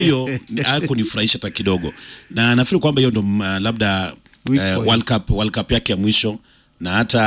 hiyo hakunifurahisha hata kidogo, na nafikiri kwamba hiyo ndo mm, labda Weak eh, point. World Cup, World Cup yake ya mwisho na hata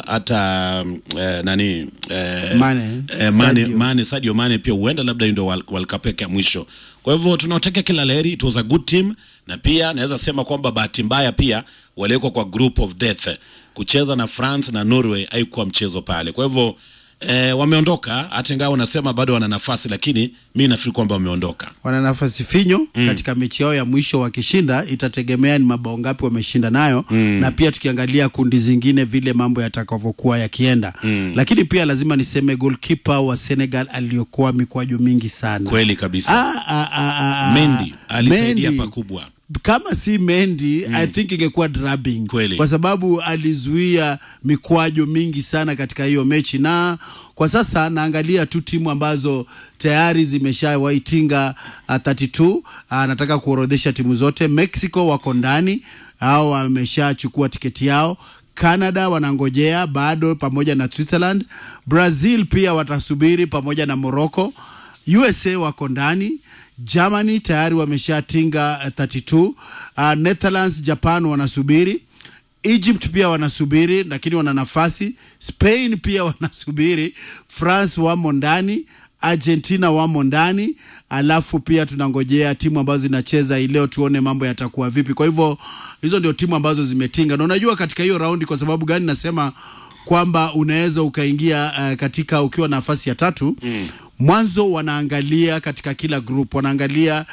hata mm, eh, nani eh, Mane, eh, Mane, Sadio. Mane, Sadio Mane pia huenda labda hiyo ndio World World Cup yake ya mwisho. Kwa hivyo tunaotakia kila laheri, it was a good team, na pia naweza sema kwamba bahati mbaya pia waliwekwa kwa group of death. Kucheza na France na Norway haikuwa mchezo pale, kwa hivyo eh, wameondoka, hata ingawa wanasema bado wana nafasi, lakini mi nafikiri kwamba wameondoka. wana nafasi finyo mm. katika mechi yao ya mwisho wakishinda itategemea ni mabao ngapi wameshinda nayo mm. na pia tukiangalia kundi zingine vile mambo yatakavyokuwa yakienda mm. lakini pia lazima niseme goalkeeper wa Senegal aliyokuwa mikwaju mingi sana Kweli kabisa. Ah, ah, ah, ah, ah. Mendy alisaidia Mendy. pakubwa. kama si Mendy mm. I think ingekuwa drubbing Kweli. kwa sababu alizuia mikwajo mingi sana katika hiyo mechi, na kwa sasa naangalia tu timu ambazo tayari zimeshawaitinga uh, 32 uh, nataka kuorodhesha timu zote. Mexico wako ndani au wameshachukua tiketi yao. Canada wanangojea bado pamoja na Switzerland. Brazil pia watasubiri pamoja na Morocco. USA wako ndani. Germany tayari wameshatinga uh, 32. Uh, Netherlands, Japan wanasubiri. Egypt pia wanasubiri lakini wana nafasi. Spain pia wanasubiri. France wamo ndani. Argentina wamo ndani, alafu pia tunangojea timu ambazo zinacheza hii leo, tuone mambo yatakuwa vipi. Kwa hivyo hizo ndio timu ambazo zimetinga, na unajua katika hiyo raundi, kwa sababu gani nasema kwamba unaweza ukaingia uh, katika ukiwa na nafasi ya tatu mm. Mwanzo wanaangalia katika kila group wanaangalia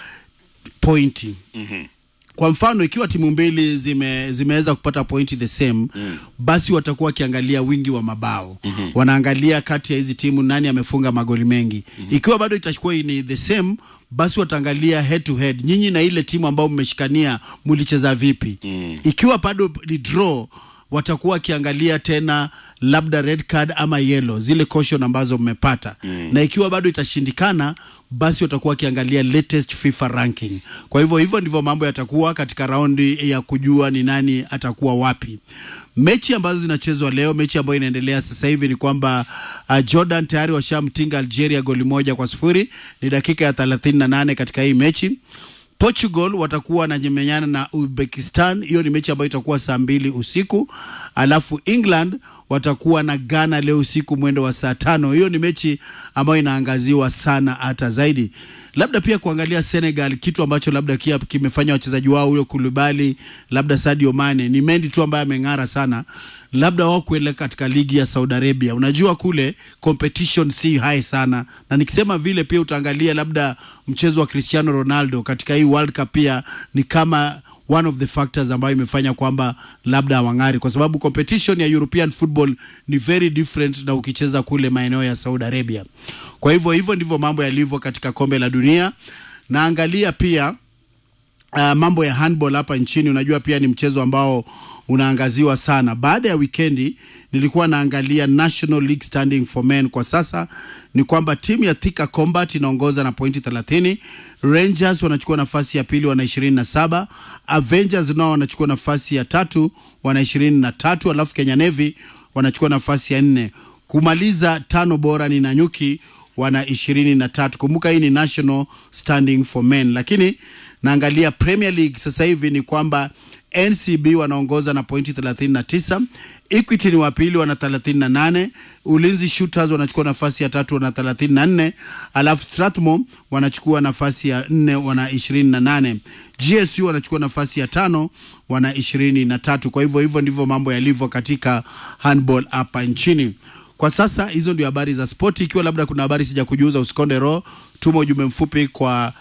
pointi mm-hmm. Kwa mfano ikiwa timu mbili zime, zimeweza kupata pointi the same mm. basi watakuwa wakiangalia wingi wa mabao mm-hmm. wanaangalia kati ya hizi timu nani amefunga magoli mengi mm-hmm. ikiwa bado itakuwa ni the same basi wataangalia head to head, nyinyi na ile timu ambayo mmeshikania mulicheza vipi mm. ikiwa bado ni draw watakuwa wakiangalia tena labda red card ama yellow, zile caution ambazo mmepata mm. na ikiwa bado itashindikana, basi watakuwa wakiangalia latest FIFA ranking. Kwa hivyo hivyo ndivyo mambo yatakuwa katika raundi ya kujua ni nani atakuwa wapi. Mechi ambazo zinachezwa leo, mechi ambayo inaendelea sasa hivi ni kwamba uh, Jordan tayari washamtinga Algeria goli moja kwa sifuri. Ni dakika ya 38 katika hii mechi. Portugal watakuwa wanamenyana na Uzbekistan. Hiyo ni mechi ambayo itakuwa saa mbili usiku, alafu England watakuwa na Ghana leo usiku mwendo wa saa tano. Hiyo ni mechi ambayo inaangaziwa sana hata zaidi, labda pia kuangalia Senegal, kitu ambacho labda kia kimefanya wachezaji wao huyo Kulibali, labda Sadio Mane, ni Mendy tu ambaye ameng'ara sana, labda wao kuelekea katika ligi ya Saudi Arabia. Unajua kule competition si high sana, na nikisema vile pia utaangalia labda mchezo wa Cristiano Ronaldo katika hii World Cup pia ni kama one of the factors ambayo imefanya kwamba labda hawang'ari, kwa sababu competition ya European football ni very different na ukicheza kule maeneo ya Saudi Arabia. Kwa hivyo hivyo ndivyo mambo yalivyo katika kombe la dunia. Naangalia pia uh, mambo ya handball hapa nchini. Unajua pia ni mchezo ambao unaangaziwa sana. Baada ya wikendi nilikuwa naangalia National League standing for men. Kwa sasa ni kwamba timu ya Thika Combat inaongoza na pointi 30. Rangers wanachukua nafasi ya pili, wana 27. Avengers nao wanachukua nafasi ya tatu, wana 23, alafu Kenya Navy wanachukua nafasi ya nne. Kumaliza tano bora ni Nanyuki wana ishirini na tatu. Kumbuka hii ni national standing for men, lakini naangalia Premier League sasa hivi ni kwamba NCB wanaongoza na pointi 39, Equity ni wa pili wana 38, Ulinzi Shooters wanachukua nafasi ya tatu wana 34, alafu Strathmore wanachukua nafasi ya nne wana 28, GSU wanachukua nafasi ya tano wana 23. Kwa hivyo hivyo ndivyo mambo yalivyo katika handball hapa nchini. Kwa sasa hizo ndio habari za spoti. Ikiwa labda kuna habari sija kujuza, usikonde roho, tuma ujumbe mfupi kwa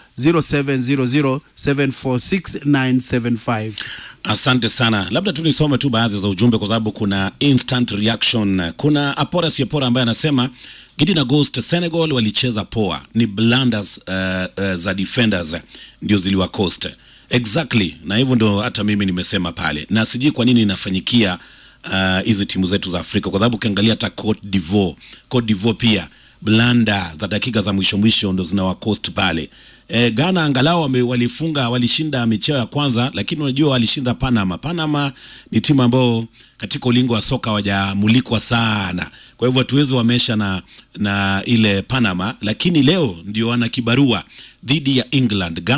0700746975. Asante sana, labda tu nisome tu baadhi za ujumbe kwa sababu kuna instant reaction. Kuna Apora Siepora ambaye anasema Gideon August, Senegal walicheza poa, ni blunders uh, uh, za defenders ndio ziliwacost exactly, na hivyo ndio hata mimi nimesema pale, na sijui kwa nini inafanyikia hizi uh, timu zetu za Afrika, kwa sababu ukiangalia hata Cote d'Ivoire, Cote d'Ivoire pia blanda za dakika za mwisho mwisho ndo zinawacost pale E, Ghana angalau wame, walifunga walishinda micheo ya kwanza, lakini unajua walishinda Panama. Panama ni timu ambayo katika ulingo wa soka hawajamulikwa sana, kwa hivyo hatuwezi wamesha na, na ile Panama, lakini leo ndio wana kibarua dhidi ya England.